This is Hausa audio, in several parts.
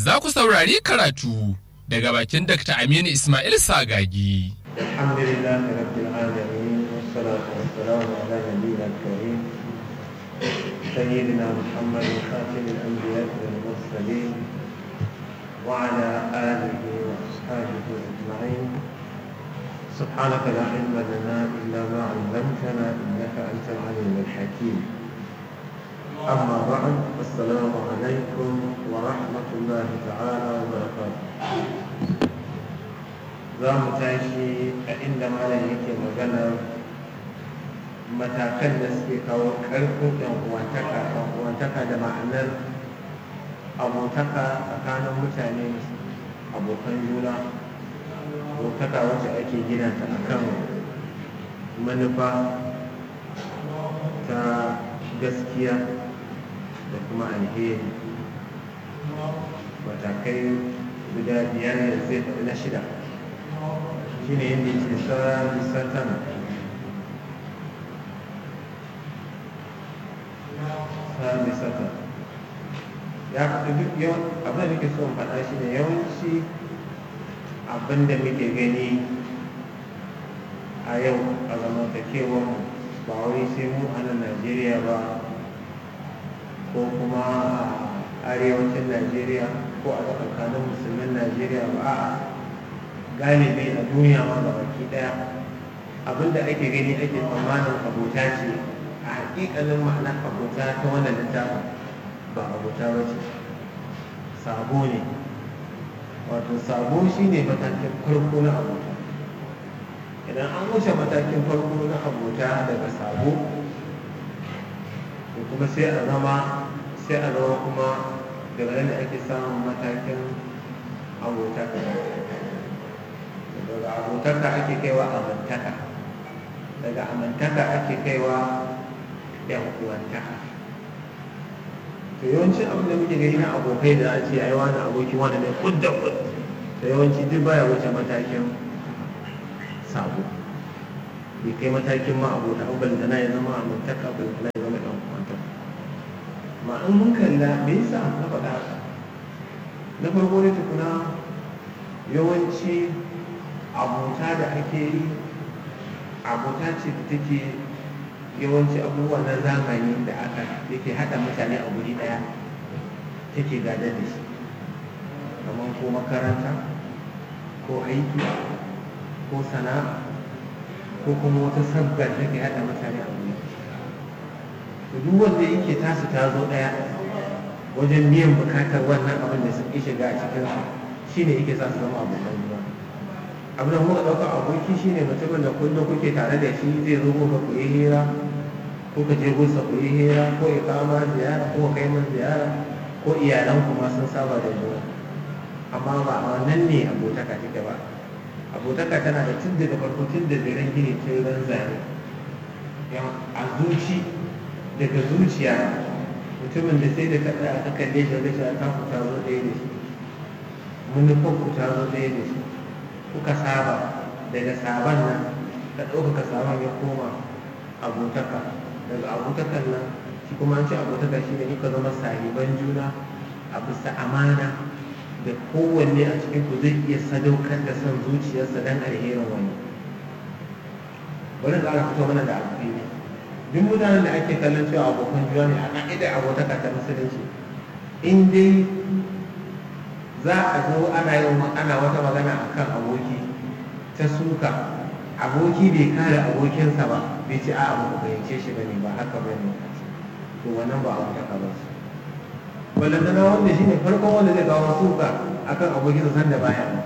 za ku saurari karatu daga bakin Dr. Aminu Ismail Sagagi. الحمد لله رب العالمين والصلاة والسلام على نبينا الكريم سيدنا محمد خاتم الأنبياء والمرسلين وعلى آله وأصحابه أجمعين سبحانك لا علم لنا إلا ما علمتنا إنك أنت العليم الحكيم أما بعد السلام عليكم ورحمة الله تعالى وبركاته za mu tashi a inda malam yake magana matakan da suke kawo ƙarfin uwantaka uwantaka da ma'anar abotaka tsakanin mutane abokan juna abotaka wacce ake gina ta akan manufa ta gaskiya da kuma alheri matakai guda biyar da zai faɗi na shida shi ne yadda ke tsari satan tsari satan ya faɗi duk yau abin da nake so faɗa shi ne yawanci abin da muke gani a yau a zamantakewar ba wai sai mu a nan najeriya ba ko kuma a arewacin najeriya ko a tsakanin musulmin najeriya ba a'a galibi a duniya ma ga baki daya abinda ake gani ake tsammanin abota ce a hakikalin ma'anar abota ta wannan littafin ba abota ba ce sabo ne wato sabo shine matakin farko na abota idan an wuce matakin farko na abota daga sabo to kuma sai a zama sai a zama kuma daga nan da ake samun matakin abota daga abotaka ake kaiwa amantaka daga amantaka ake kaiwa yan uwantaka to yawanci abin da muke gani na abokai da ake yi wani aboki wani ne kudda kud to yawanci duk baya wuce matakin sabo bai kai matakin ma abota abin da na ya zama amantaka abin da na ya zama yan uwantaka ma in mun kalla me yasa na faɗa haka na farko ne tukuna yawanci abota da ake yi abota ce da take yawanci abubuwa na zamani da aka yake haɗa mutane a guri ɗaya take gada da shi kamar ko makaranta ko aiki ko sana'a ko kuma wata sabgar take haɗa mutane a guri to duk wanda yake tasu ta zo ɗaya wajen biyan bukatar wannan abin da suke shiga a cikin shi ne yake sa su zama abokan juna abin da muka ɗauka aboki shi ne mutumin da kullum kuke tare da shi zai zo muka ku yi hira ko ka je gusa ku yi hira ko ya kama ziyara ko kai min ziyara ko iyalan ku ma sun saba da juna amma ba a wannan ne abotaka take ba abotaka tana da tun daga farko tun da ziren gini tun ran zane a zuci daga zuciya mutumin da sai da ka tsaya ka kalle shi da shi ta ku ta zo ɗaya da shi manufar ku ta zo ɗaya da shi kuka saba daga saban nan ka ɗaukaka saban ya koma abotaka daga abotakan nan shi kuma an ce abotaka shi ne kuka zama sahiban juna a bisa amana da kowanne a cikin ku zai iya sadaukar da son zuciyarsa don alherin wani bari ƙara fito mana da abu ne duk mutanen da ake kallon cewa abokan juna ne a ƙa'idar abotaka ta musulunci in dai za a zo ana yin ana wata magana akan aboki ta suka aboki bai kare abokinsa ba bai ce a abu fahimce shi bane ba haka bane to wannan ba abu ta ba su ballantana wanda shine farkon wanda zai kawo suka akan abokinsa san da baya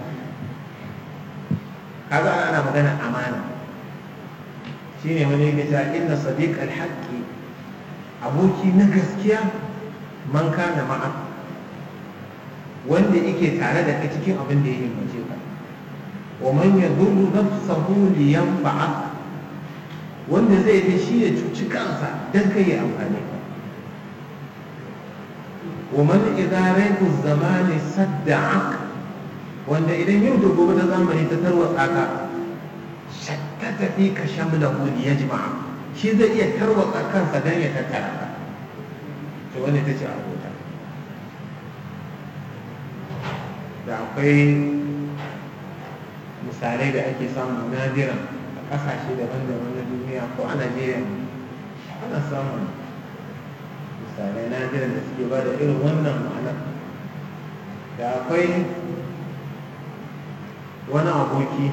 kaga ana magana amana shine wani yake cewa inna sadiq al-haqqi aboki na gaskiya man kana ma'a wanda yake tare da ka cikin abin da ya himmace ka wa man yadurru nafsahu li yanfa'a wanda zai ta shi ya cuci kansa dan kai ya amfane ka wa man idza raytu zamani sadda'ak wanda idan yau da gobe ta zamani ta tarwatsa ka shattata fi ka shamlahu li yajma'a shi zai iya tarwatsa kansa dan ya tattara ka to wanda ta ce abota da akwai misalai da ake samu nadiran a ƙasashe daban-daban na duniya ko a najeriya ana samun misalai nadiran da suke ba da irin wannan ma'ana da akwai wani aboki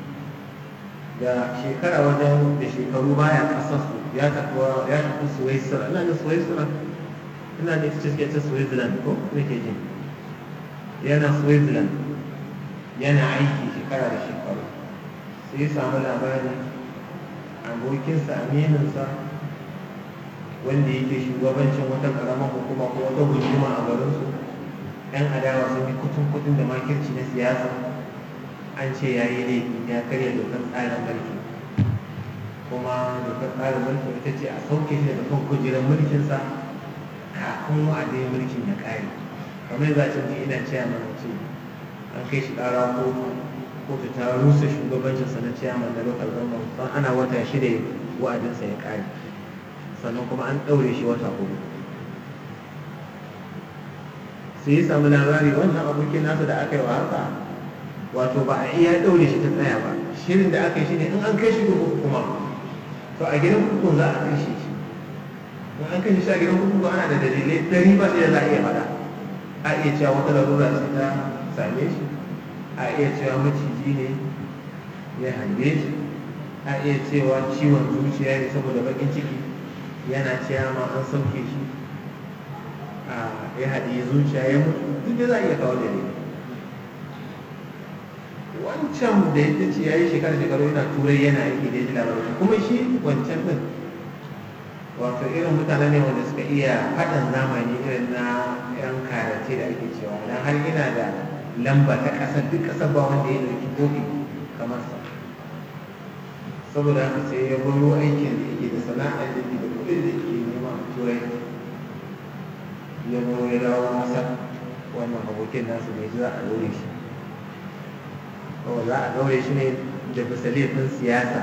da shekara wajen da shekaru baya ƙasarsu ya tafi suwaisira ina da suwaisira ina da ita ce ta switzerland ko nake jin yana switzerland yana aiki shekara da shekaru sai ya samu labarin abokinsa amininsa wanda yake shugabancin wata karamar hukuma ko wata gunduma a garinsu yan adawa sun yi kutun kutun da makirci na siyasa an ce ya yi laifi ya karya dokar tsarin mulki kuma dokar tsarin mulki ita ce a sauke shi daga kan kujerar mulkinsa kafin wa'adin mulkin ya kare kamar za a ji ina ciyaman ce an kai shi ƙara kotu kotu ta rusa shugabancinsa na ciyaman da local government don ana wata shida wa'adinsa ya kare sannan kuma an ɗaure shi wata hudu sai ya samu labari wannan abokin nasa da aka yi wa haka wato ba a iya ɗaure shi ta tsaya ba shirin da aka yi shi ne in an kai shi kurkuku kuma to a gidan kurkukun za a kashe shi in an kashe shi a gidan kurkuku ana da dalilai dari ba sai da za a iya faɗa a iya cewa wata larura ce ta same shi a iya cewa maciji ne ya hange shi a iya cewa ciwon zuciya ne saboda baƙin ciki yana cewa ma an sauke shi a ya haɗe zuciya ya mutu duk da za a iya kawo dalilai wancan da ya ce ya yi shekara shekaru yana turai yana aiki da ya ji labarin kuma shi wancan din wato irin mutane ne wanda suka iya haɗin zamani irin na yan karace da ake cewa dan har yana da lamba ta ƙasar duk ƙasar ba wanda ya ɗauki kofi kamar sa saboda haka sai ya baro aikin da yake da sana'ar da yake da kuɗin da yake nema a turai ya baro ya dawo masa wannan abokin nasu ne za a dore shi za a ɗaure shi ne da bisa laifin siyasa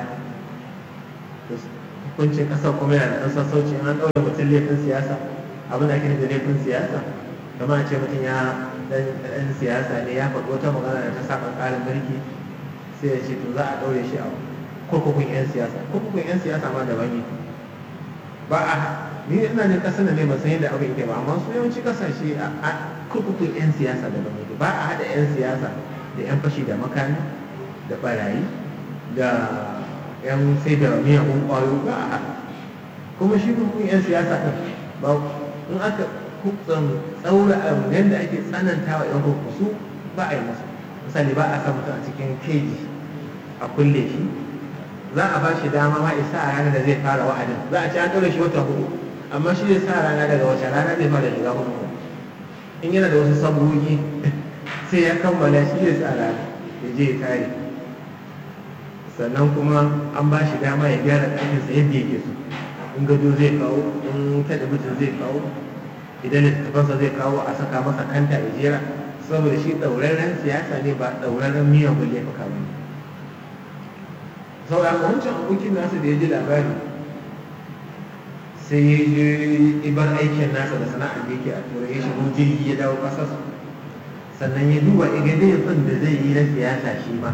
hukuncin ƙasar kuma yana da ɗan sassauci an ɗaure mutum laifin siyasa abin da ake da laifin siyasa kamar a ce mutum ya ɗan siyasa ne ya faɗi wata magana da ta saba ƙarin mulki sai ya ce to za a ɗaure shi a kurkukun 'yan siyasa kurkukun 'yan siyasa ma daban ne ba a ni ina jin ƙasar da ne ba san yadda abin yake ba amma su yawanci ƙasashe a kurkukun 'yan siyasa daban ne ba a haɗa 'yan siyasa da 'yan fashi da makami da barayi da 'yan sai da miyagun ƙwayo ba a haɗa kuma shi hukun 'yan siyasa ɗin ba in aka hukun tsaura yadda ake tsananta wa 'yan hukusu ba a yi masa misali ba a sa mutum a cikin keji a kulle shi za a ba shi dama ma isa a ranar da zai fara wa'adin za a ce an ɗaure shi wata hudu amma shi zai sa rana daga wace rana zai fara shiga hukuku in yana da wasu sabuwoyi sai ya kammala shi ya tsara ya je ya tare sannan kuma an ba shi dama ya gyara ɗakinsa yadda yake so in gado zai kawo in talabijin zai kawo idan littattafansa zai kawo a saka masa kanta ya jera saboda shi ɗauraren siyasa ne ba ɗauraren miyagun laifuka ba ne saboda wancan abokin nasa da ya ji labari sai ya je ibar aikin nasa da sana'ar da yake a turai ya shigo jirgi ya dawo ƙasarsa sannan ya duba iga laifin da zai yi na siyasa shi ma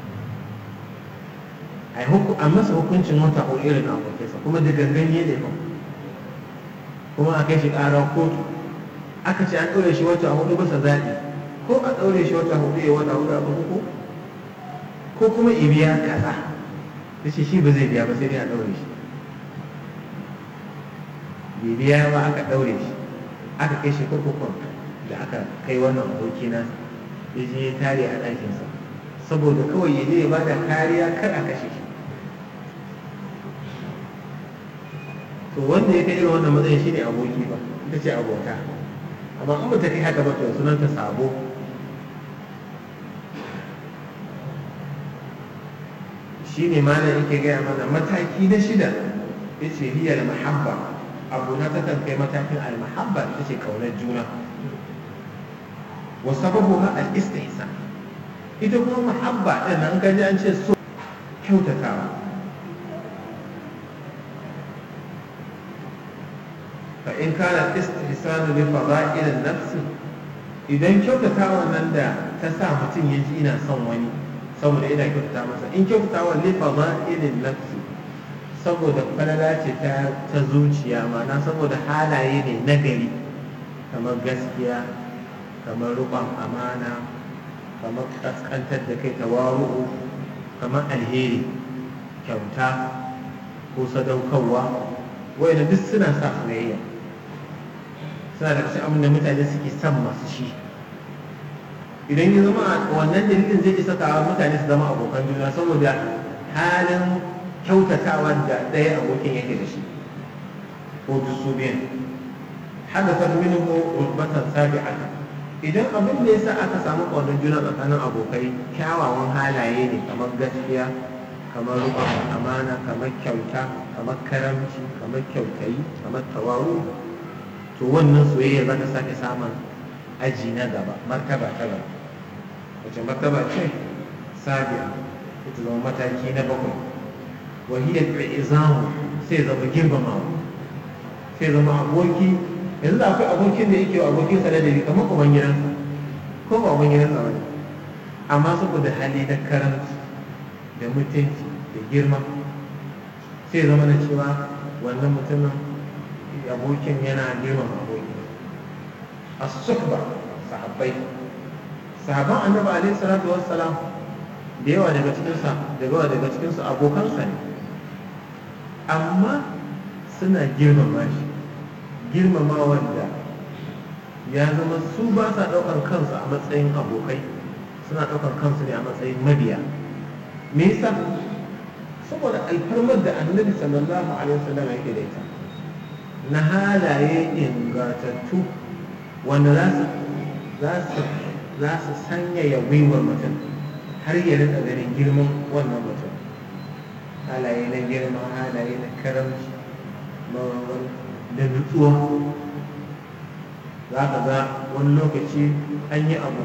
a masa hukuncin wata ko irin abokinsa kuma da gangan ya laifin kuma a kai shi ƙara kotu aka ce an ɗaure shi wata hudu bisa zaɓi ko a ɗaure shi wata hudu ya wata hudu a ko ko kuma ibiya kaza da shi shi ba zai biya ba sai dai a ɗaure shi bai biya ba aka ɗaure shi aka kai shi kurkukun da aka kai wannan aboki na ya je ya tare a ɗakinsa saboda kawai ya je ya bada kariya kar a kashe shi to wanda ya kai irin wannan matsayin shine aboki ba ita ce abota amma in ta kai haka ba to sunanta sabo shine malam yake gaya mana mataki na shida yace hiyar mahabba abu na takan kai matakin al-mahabba ita ce kaunar juna wa sababuha al-istihsan ita kuma mahabba din nan ka ji an ce so kyautatawa fa in kana istihsanu li fada'il an-nafs idan kyautatawa nan da ta sa mutum ya ji ina son wani saboda ina kyautata masa in kyautatawa lifa ba irin nafsi saboda falala ce ta ta zuciya ma'ana saboda halaye ne nagari kamar gaskiya kamar rukon amana kamar kaskantar da kai tawaru'u kamar alheri kyauta ko sadaukarwa wanda duk suna sa soyayya suna da cikin abin da mutane suke son masu shi idan ya zama wannan dalilin zai isa kawo mutane su zama abokan juna saboda halin kyautatawa da ɗaya abokin yake da shi ko duk su biyan haddasa minhu rutbatan sabi'ata idan abin da yasa aka samu ƙaunar juna tsakanin abokai kyawawan halaye ne kamar gaskiya kamar rukun amana kamar kyauta kamar karamci kamar kyautayi kamar tawaru to wannan soyayya za ta sake samun aji na gaba martaba ta gaba wace martaba ce sabi'a ita zama mataki na bakwai wahiyar izamu sai zama girmamawa sai zama aboki yanzu da akwai abokin da yake wa abokinsa da dari kamar kuma gidansa ko ba kuma gidansa ba ne amma saboda hali na karanci da mutunci da girma sai zama na cewa wannan mutumin abokin yana girmama abokin as-suhba sahabbai sahaban annabi alaihi salatu wassalam da yawa daga cikin sa da yawa daga cikin su abokansa ne amma suna girmama shi girmama wanda ya zama su ba sa ɗaukar kansu a matsayin abokai suna ɗaukar kansu ne a matsayin mabiya me yasa saboda alfarmar da annabi sallallahu alaihi wasallam yake da ita na halaye ingantattu wanda za su za su za su sanyaya gwiwar mutum har ya rika ganin girman wannan mutum halaye na girma halaye na karamci da nutsuwa za ka ga wani lokaci an yi abu